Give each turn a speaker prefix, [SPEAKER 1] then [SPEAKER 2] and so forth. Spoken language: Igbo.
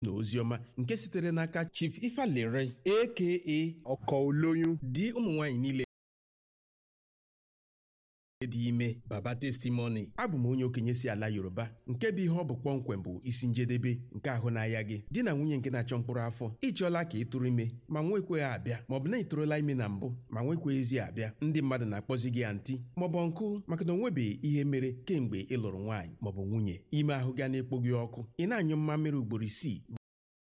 [SPEAKER 1] na oziọma nke sitere n'aka Chief Ifalere aka
[SPEAKER 2] ọkọ olóyún
[SPEAKER 1] di ụmụ nwaanyị niile dị ime baba testimony abụ m onye okenye si ala yoruba nke bụ ihe ọ bụ kpọmkwem bụ isi njedebe nke ahụ n'ahịa gị di na nwunye nke na-achọ mkpụrụ afọ ịchọọla ka ị tụrụ ime ma nwekweghị abịa maọbụ na ị tụrụla ime na mbụ ma nwekweghịzi abịa ndị mmadụ na-akpọzi gị antị maọbụ nkụ maka na onwebeghị ihe mere kemgbe ị lụrụ nwaanyị maọbụ nwunye ime ahụ ga na-ekpo gị ọkụ ị na-anyụ mma mmiri ugboro isii